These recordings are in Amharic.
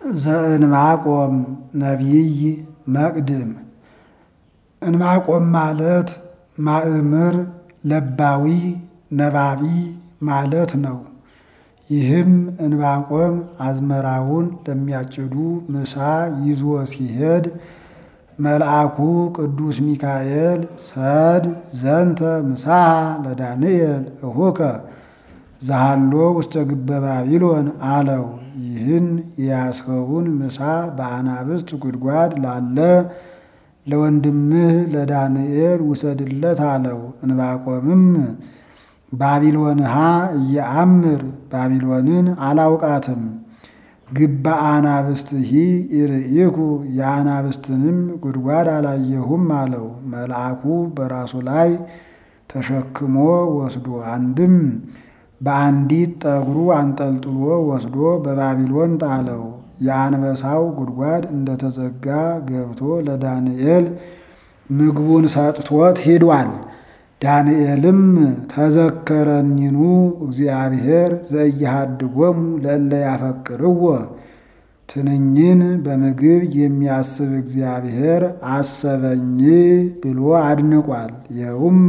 ዘእንባቆም ነቢይ መቅድም እንባቆም ማለት ማእምር ለባዊ ነባቢ ማለት ነው። ይህም እንባቆም አዝመራውን ለሚያጭዱ ምሳ ይዞ ሲሄድ መልአኩ ቅዱስ ሚካኤል ሰድ ዘንተ ምሳሐ ለዳንኤል እሁከ ዛሃሎ ውስተ ግበ ባቢሎን አለው። ይህን የያዝኸውን ምሳ በአናብስት ጉድጓድ ላለ ለወንድምህ ለዳንኤል ውሰድለት አለው። እንባቆምም ባቢሎንሃ እየአምር ባቢሎንን አላውቃትም ግባ አናብስትሂ ኢርኢኩ የአናብስትንም ጉድጓድ አላየሁም አለው። መልአኩ በራሱ ላይ ተሸክሞ ወስዶ አንድም በአንዲት ጠጉሩ አንጠልጥሎ ወስዶ በባቢሎን ጣለው። የአንበሳው ጉድጓድ እንደተዘጋ ገብቶ ለዳንኤል ምግቡን ሰጥቶት ሂዷል። ዳንኤልም ተዘከረኒኑ እግዚአብሔር ዘእያሃድጎሙ ለእለ ያፈቅርዎ ትንኝን በምግብ የሚያስብ እግዚአብሔር አሰበኝ ብሎ አድንቋል። ይኸውም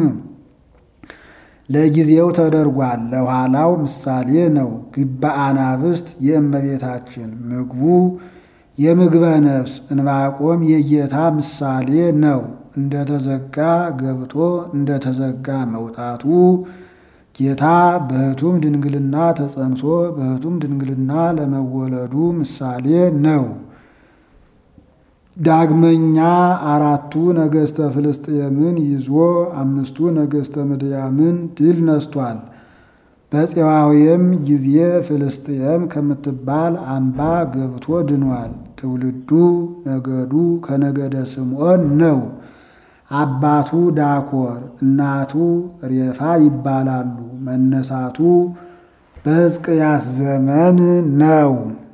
ለጊዜው ተደርጓል፣ ለኋላው ምሳሌ ነው። ግበ አናብስት የእመቤታችን ምግቡ የምግበ ነፍስ እንባቆም የጌታ ምሳሌ ነው። እንደተዘጋ ገብቶ እንደተዘጋ መውጣቱ ጌታ በሕቱም ድንግልና ተጸንሶ በሕቱም ድንግልና ለመወለዱ ምሳሌ ነው። ዳግመኛ አራቱ ነገሥተ ፍልስጥኤምን ይዞ አምስቱ ነገሥተ ምድያምን ድል ነስቷል። በፄዋዌም ጊዜ ፍልስጥኤም ከምትባል አምባ ገብቶ ድኗል። ትውልዱ ነገዱ ከነገደ ስምዖን ነው። አባቱ ዳኮር እናቱ ሬፋ ይባላሉ። መነሳቱ በሕዝቅያስ ዘመን ነው።